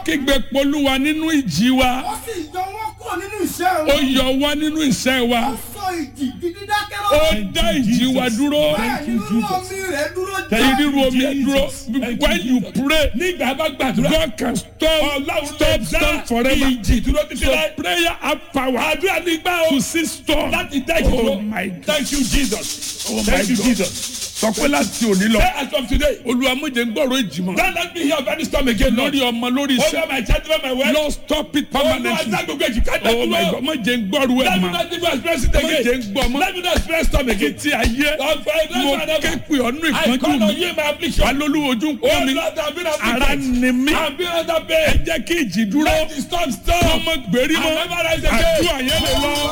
kígbe polúwa nínú ìjì wa ó sì yọ wọ́n kúrò nínú iṣẹ́ ó wọn. yọ wá nínú ìṣẹ́ wa ó sọ ìjì di dídákẹ́ ó lọ́wọ́. dá ìjì wa dúró bẹ́ẹ̀ ni rírú omi rẹ̀ dúró èyí rírú omi ẹ dúró Jesus. when you pray nígbà bá gbàdúrà God can stop ọlọ́run stop lè stop dá forever ìjì dúró títí so láì. prayer have power àdúrà nígbà o to see storm láti dá ìjì dúró. oh my God thank you jesus. oh my thank you God jesus. sọ pé láti òní lọ say as from today. olúwa mú jẹ́ n gbọ́rọ̀ ìjì mọ́ don't let me hear of any storm again lord. lórí ọmọ lórí over iṣẹ́ my child over my wife. lord stop it olúwa permanently dá gbogbo èjì ká dá oh my dúró. God mọ jẹ́ n gbọ́rọ̀ ẹ̀ let me mọ́ not even express it mọ jẹ́ again. n gbọ́ mọ́ let me not express storm again. tí ayé mo ké pè ọ́ nínú I ìpọ́njú call on mi you my affliction. wà lólú ojú ń oh pọ́n mi lord i'm being ara afflicted. ni mí i'm being under ẹ pain. jẹ́ kí ìjì dúró let the storm stop. ọmọ gbèrí mọ́ I'll never rise again. àdúrà yẹn lè lọ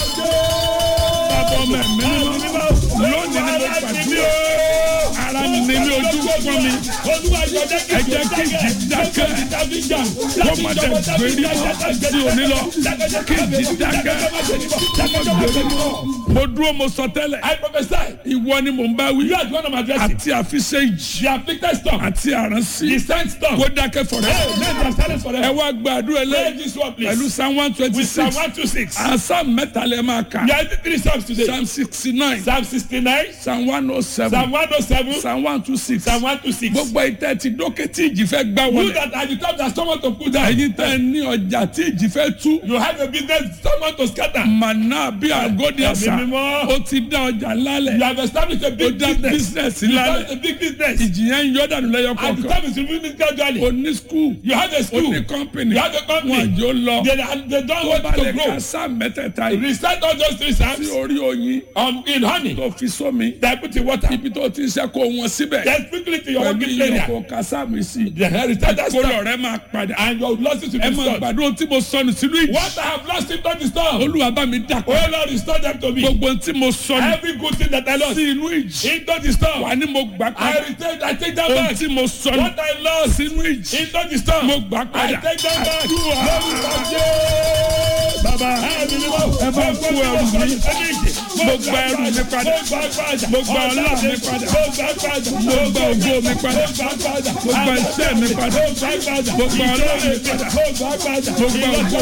bàbá ọmọ ẹ̀mí mímọ́ lónìí ni mo gbàdúrà ara ni mí ojú ń pọ́n mi ẹ jẹ́ kí ìjì dákẹ́. wọ́n máa dẹ̀ gbèrí mọ́ sí òní lọ kí ìjì dákẹ́ gbèrí mọ́ mo dúró mo sọ tẹ́lẹ̀ I prophesy. ìwọ ni mò ń bá wí You are the one I'm addressing. àti àfiṣe ìjì The afflicted storm. àti àránsí The sent storm. kó dákẹ́ fọ̀rẹ́ Hey, let them silence ẹ forever. wá gbàdúrà Pray lẹ́yìn this one please. pẹ̀lú psalm one twenty With Psalm six 126. asam mẹ́ta lẹ́ máa kà There are three psalms today. psalm sixty nine Psalm 69, psalm one oh seven Psalm 107, psalm one two six Psalm 126. gbogbo ìtẹ́ ti dókè tí ìjì fẹ́ gbá You wọlé that are the top that someone to put down. ẹ̀yin tẹ́ ní ọjà tí ìjì fẹ́ tú You have a business someone to scatter. màná bí àgọ́dì àṣà Ẹ̀mí mímọ́. ó ti dá ọjà lálẹ̀ You have established a ó big dá business. bísínẹ̀sì You lálẹ̀ have a big business. ìjì yẹn ń yọ dànù lẹ́yọ And the kọ̀ọ̀kan time is removing gradually. ó ní skul You have a ó school. ní kọ́mpìnì You have a wọn company. àjò lọ They, they don't tó want bá to lè grow. ká sáà mẹ́tẹ̀ẹ̀ta yìí Recite all those three sí psalms orí oyin um, in honey. tó fi sómi They put in water. ibi tó ti ń ṣe kó wọn síbẹ̀ Then quickly to your pẹ̀lú working area. ìyókò kásámì sí They recite that kólọ̀ storm. rẹ máa padà And your losses will ẹ be máa restored. gbàdúrà tí mo sọnù sínú ìjì What I have lost in not the storm. olúwa bá mi dà Oh Lord, restore them to me. gbogbo tí mo sọnù Every good thing that I lost sí inú ìjì into the storm. wà ní mo gbà I padà retain, I take that ohun back. tí mo sọnù What I lost sínú ìjì into the storm. mo gbà I padà take that back. àdúrà Lórúkọ Jésù. bàbá Ẹ̀mí mímọ́. ẹ bá kú ẹrù mi Mo gba ẹrù mi padà. Mo gbà padà. Mo gba ọlá mi padà. Mo gbà padà. Mo gba ògo mi padà. Mo gbà padà. Mo gba iṣẹ́ mi padà. Mo gbà padà. Mo gba ọlá mi Ìjọba padà. Mo gbà padà. Mo gba ògo